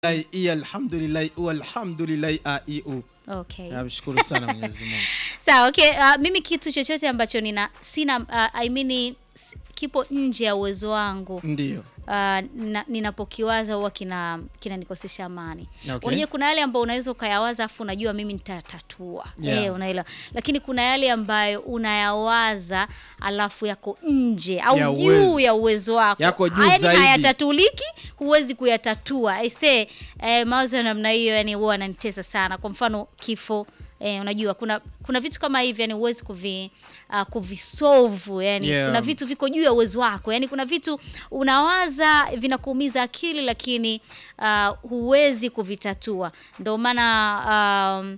i alhamdulillah u alhamdulillah a i u Okay. namshukuru sana mwenyezi mungu Sawa, okay. Uh, mimi kitu chochote ambacho nina sina uh, I mean s- kipo nje ya uwezo wangu ndio uh, na, ninapokiwaza huwa kina kinanikosesha amani. Okay. Unajua kuna yale ambayo unaweza ukayawaza afu unajua mimi nitatatua. Yeah. Eh, unaelewa. Lakini kuna yale ambayo unayawaza alafu yako nje au Ya juu uwezo. ya uwezo wako. Yako juu Yaani zaidi. hayatatuliki, huwezi kuyatatua. Aise, eh, mawazo ya namna hiyo yani huwa ananitesa sana. Kwa mfano kifo Eh, unajua kuna kuna vitu kama hivi yani huwezi kuvi uh, kuvisolve yani Yeah. kuna vitu viko juu ya uwezo wako yani kuna vitu unawaza vinakuumiza akili lakini uh, huwezi kuvitatua ndio maana um,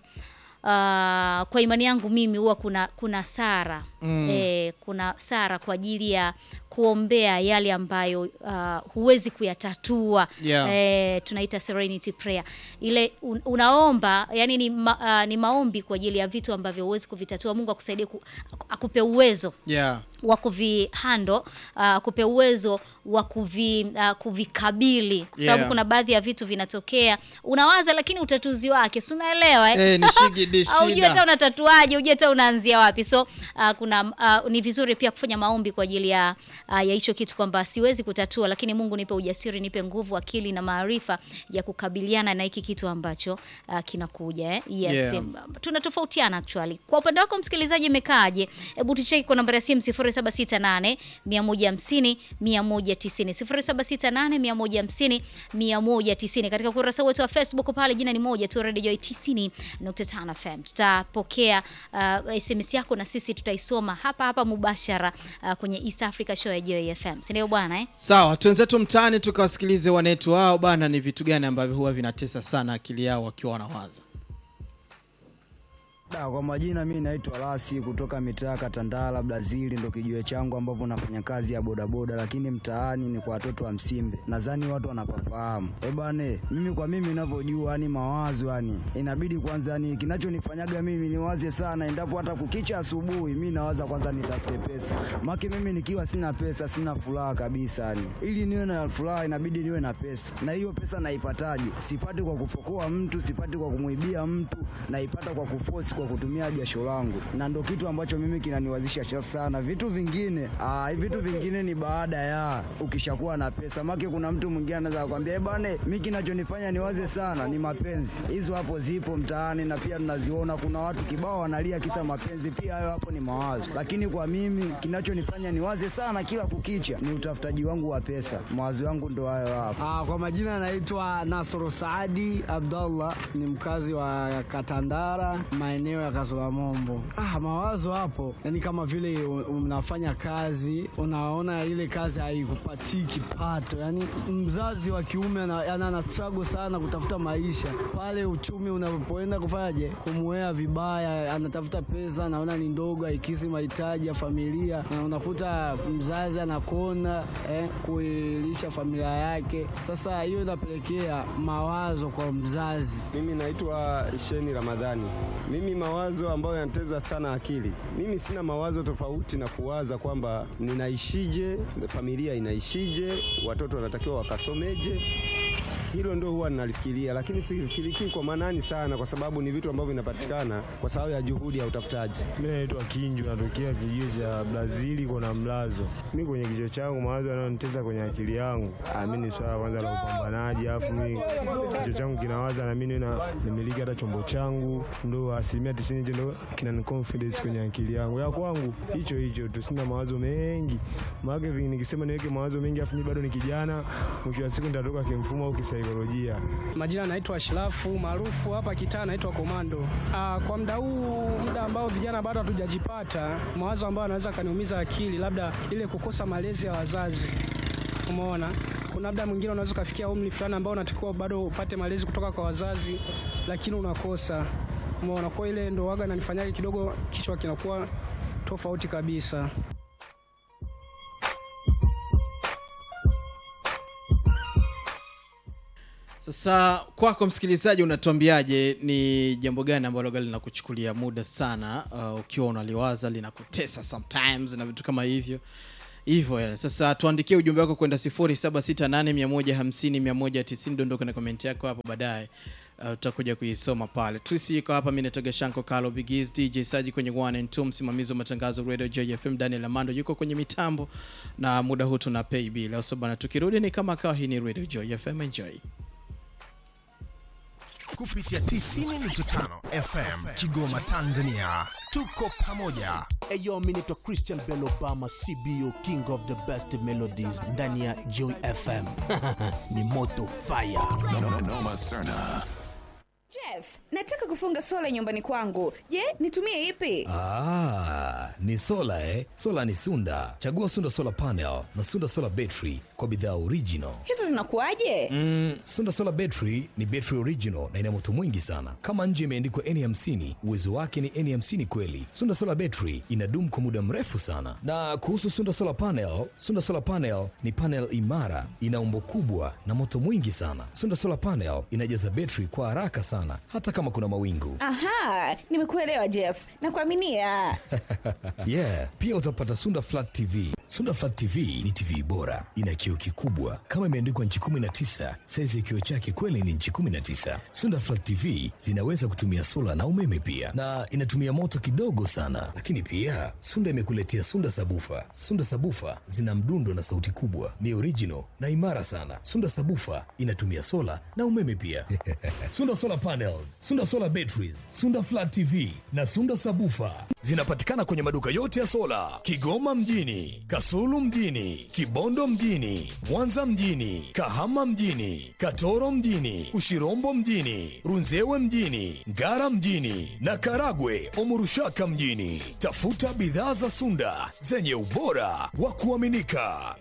uh, kwa imani yangu mimi huwa kuna kuna sara mm. eh, kuna sara kwa ajili ya kuombea yale ambayo uh, huwezi kuyatatua Yeah. eh, tunaita serenity prayer ile un, unaomba yani ni, ma, uh, ni maombi kwa ajili ya vitu ambavyo huwezi kuvitatua mungu akusaidie ku, akupe uwezo yeah wa kuvihando uh, akupe uwezo wa kuvi, uh, kuvikabili kwa sababu Yeah. kuna baadhi ya vitu vinatokea unawaza lakini utatuzi wake si unaelewa eh? Eh, ni shigidi au hujui shida. hata unatatuaje hujui hata unaanzia wapi so uh, kuna uh, ni vizuri pia kufanya maombi kwa ajili ya uh, ya hicho kitu kwamba siwezi kutatua lakini mungu nipe ujasiri nipe nguvu akili na maarifa ya kukabiliana na hiki kitu ambacho uh, kinakuja eh? yes Yeah. em, tunatofautiana actually kwa upande wako msikilizaji imekaaje hebu tucheki kwa nambari ya simu 0768 150 190 0768 150 190 katika ukurasa wetu wa facebook pale jina ni moja tu radio joy 90.5 fm tutapokea uh, sms yako na sisi tutaisoma hapa hapa mubashara uh, kwenye east africa show ya joy fm sindio bwana eh? sawa twenzetu mtaani tukawasikilize wanetu wao bana ni vitu gani ambavyo huwa vinatesa sana akili yao wakiwa wanawaza Da, kwa majina mi naitwa Lasi kutoka mitaa Katandala Brazili, ndo kijiwe changu ambapo nafanya kazi ya bodaboda, lakini mtaani ni kwa watoto wa Msimbe. Nadhani watu wanapafahamu. Eh bane, mimi kwa mimi ninavyojua, yani mawazo, yani inabidi kwanza, yani kinachonifanyaga mimi niwaze sana, endapo hata kukicha asubuhi, mi nawaza kwanza nitafute pesa, make mimi nikiwa sina pesa sina furaha kabisa, yani ili niwe na furaha inabidi niwe na pesa, na hiyo pesa naipataje? Sipati kwa kufokoa mtu, sipati kwa kumwibia mtu, naipata kwa kufosi, kwa kutumia jasho langu, na ndo kitu ambacho mimi kinaniwazisha sha- sana. Vitu vingine aa, hivi vitu vingine ni baada ya ukishakuwa na pesa, make kuna mtu mwingine anaweza kukwambia "Eh bane, mi kinachonifanya niwaze sana ni mapenzi. Hizo hapo zipo mtaani na pia tunaziona, kuna watu kibao wanalia kisa mapenzi, pia hayo hapo ni mawazo, lakini kwa mimi kinachonifanya niwaze sana kila kukicha ni utafutaji wangu wa pesa. Mawazo yangu ndo hayo hapo. Ah, kwa majina naitwa Nasoro Saadi Abdallah, ni mkazi wa Katandara, maeneo ya Kazolamombo. Ah, mawazo hapo, yani kama vile u- unafanya kazi, unaona ile kazi haikupatii kipato, yani mzazi wa kiume ana, yani ana struggle sana kutafuta maisha pale, uchumi unapoenda kufanyaje, kumuea vibaya, anatafuta pesa, naona ni ndogo, haikidhi mahitaji ya familia, na unakuta mzazi anakona eh, kuilisha familia yake. Sasa hiyo inapelekea mawazo kwa mzazi. Mimi naitwa Sheni Ramadhani. Mimi mawazo ambayo yanateza sana akili, mimi sina mawazo tofauti na kuwaza kwamba ninaishije, familia inaishije, watoto wanatakiwa wakasomeje. Hilo ndo huwa ninalifikiria, lakini sifikiriki kwa manani sana, kwa sababu ni vitu ambavyo vinapatikana kwa sababu ya juhudi ya utafutaji. Mi naitwa Kinju, natokea kijiji cha Brazili kona Mlazo. Mi kwenye kichwa changu mawazo yanayonitesa kwenye akili yangu, ah, mi ni swala kwanza la upambanaji, alafu mi kichwa changu kinawaza na mi niwe na nimiliki hata chombo changu, ndo asilimia tisini hicho ndo kinani confidence kwenye akili yangu. Ya kwangu hicho hicho tu, sina mawazo mengi maake, vi- nikisema niweke mawazo mengi afu mi bado ni kijana, mwisho wa siku nitatoka kimfumo au kisaikolojia. Majina naitwa Ashrafu maarufu hapa kitaa naitwa Komando. Aa, kwa muda huu, muda ambao vijana bado hatujajipata, mawazo ambayo anaweza kaniumiza akili, labda ile kukosa malezi ya wazazi. Umeona, kuna labda mwingine unaweza ukafikia umri fulani ambao unatakiwa bado upate malezi kutoka kwa wazazi, lakini unakosa. Umeona, kwa ile ndo waga nanifanyaga kidogo kichwa kinakuwa tofauti kabisa. sasa kwako msikilizaji unatuambiaje ni jambo gani ambalo gari linakuchukulia muda sana uh, ukiwa unaliwaza linakutesa sometimes na vitu kama hivyo hivyo ya. Sasa tuandikie ujumbe wako kwenda 0768150190 dondoka na komenti yako hapo baadaye. Uh, tutakuja kuisoma pale. Trisi yuko hapa, mimi natoka Shanko Carlo Bigis, DJ Saji kwenye 1 and 2, msimamizi wa matangazo Radio JFM Daniel Amando yuko kwenye mitambo, na muda huu tuna pay bill. Sasa bana, tukirudi ni kama kawa, hii ni Radio JFM, enjoy. kupitia 90.5 FM Kigoma, Tanzania. Tuko pamoja. Eyo, mi naitwa Christian Bell Obama, CBO King of the Best Melodies ndani ya Joy FM. Ni moto fire. Jeff, nataka kufunga sola nyumbani kwangu. Je, nitumie ipi? Ah, ni sola eh? Sola ni Sunda. Chagua Sunda Solar Panel na Sunda Solar Battery kwa bidhaa original. Hizo zinakuwaje? Mm, Sunda Solar Battery ni battery original na ina moto mwingi sana. Kama nje imeandikwa N50, uwezo wake ni N50 kweli. Sunda Solar Battery inadumu kwa muda mrefu sana. Na kuhusu Sunda Solar Panel, Sunda Solar Panel ni panel imara, ina umbo kubwa na moto mwingi sana. Sunda Solar Panel inajaza battery kwa haraka sana hata kama kuna mawingu. Aha, nimekuelewa Jeff. Nakuaminia. yeah, pia utapata Sunda Flat TV. Sunda Flat TV ni TV bora, ina kioo kikubwa kama imeandikwa nchi 19. Saizi ya kioo chake kweli ni nchi 19. Sunda Flat TV zinaweza kutumia sola na umeme pia, na inatumia moto kidogo sana. Lakini pia Sunda imekuletea Sunda Sabufa. Sunda Sabufa zina mdundo na sauti kubwa, ni original na imara sana. Sunda Sabufa inatumia sola na umeme pia. Sunda Solar Panels, Sunda Solar Batteries, Sunda Flat TV na Sunda Sabufa zinapatikana kwenye maduka yote ya sola Kigoma mjini, Kasulu mjini, Kibondo mjini, Mwanza mjini, Kahama mjini, Katoro mjini, Ushirombo mjini, Runzewe mjini, Ngara mjini na Karagwe Omurushaka mjini. Tafuta bidhaa za Sunda zenye ubora wa kuaminika.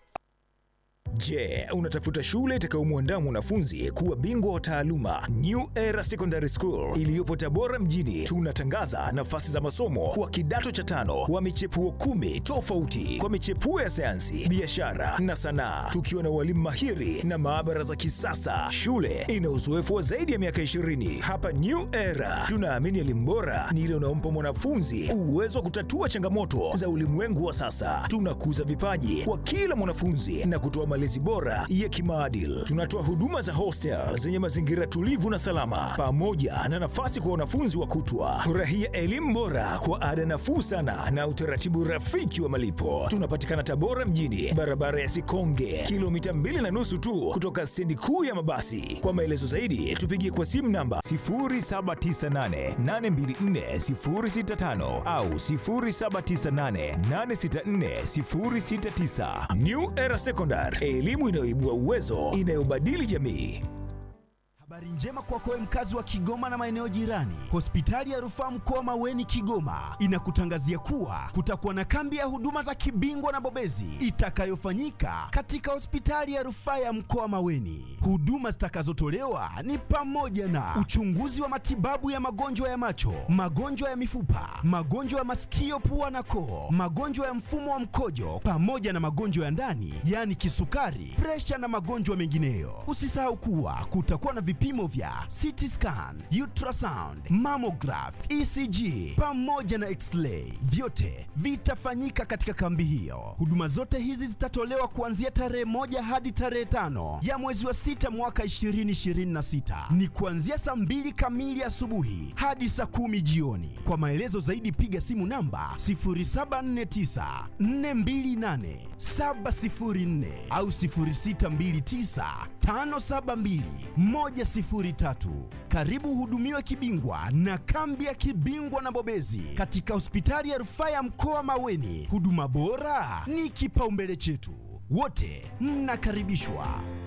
Je, unatafuta shule itakayomwandaa mwanafunzi kuwa bingwa wa taaluma? New Era Secondary School iliyopo Tabora mjini, tunatangaza nafasi za masomo kwa kidato cha tano wa michepuo kumi tofauti kwa michepuo ya sayansi, biashara na sanaa, tukiwa na walimu mahiri na maabara za kisasa. Shule ina uzoefu wa zaidi ya miaka 20. Hapa New Era tunaamini elimu bora ni ile unaompa mwanafunzi uwezo wa kutatua changamoto za ulimwengu wa sasa. Tunakuza vipaji kwa kila mwanafunzi na kutoa malezi bora ya kimaadili. Tunatoa huduma za hostel zenye mazingira tulivu na salama, pamoja na nafasi kwa wanafunzi wa kutwa. Furahia elimu bora kwa ada nafuu sana na utaratibu rafiki wa malipo. Tunapatikana Tabora mjini, barabara ya Sikonge, kilomita mbili na nusu tu kutoka stendi kuu ya mabasi. Kwa maelezo zaidi, tupigie kwa simu namba 0798824065 au 0798864069. New Era Secondary, elimu inayoibua uwezo, inayobadili jamii. Habari njema kwako wewe mkazi wa Kigoma na maeneo jirani. Hospitali ya Rufaa Mkoa Maweni Kigoma inakutangazia kuwa kutakuwa na kambi ya huduma za kibingwa na bobezi itakayofanyika katika hospitali ya Rufaa ya Mkoa Maweni. Huduma zitakazotolewa ni pamoja na uchunguzi wa matibabu ya magonjwa ya macho, magonjwa ya mifupa, magonjwa ya masikio, pua na koo, magonjwa ya mfumo wa mkojo pamoja na magonjwa ya ndani, yaani kisukari, presha na magonjwa mengineyo. Usisahau kuwa kutakuwa na vipimo vya CT scan, ultrasound, mammograph, ECG pamoja na x-ray. Vyote vitafanyika katika kambi hiyo. Huduma zote hizi zitatolewa kuanzia tarehe moja hadi tarehe tano ya mwezi wa sita mwaka 2026. Ni kuanzia saa mbili kamili asubuhi hadi saa kumi jioni. Kwa maelezo zaidi piga simu namba 0749 428 704 au 0629 572 103. Karibu hudumiwe kibingwa na kambi ya kibingwa na bobezi katika hospitali ya rufaa ya mkoa Maweni. Huduma bora ni kipaumbele chetu, wote mnakaribishwa.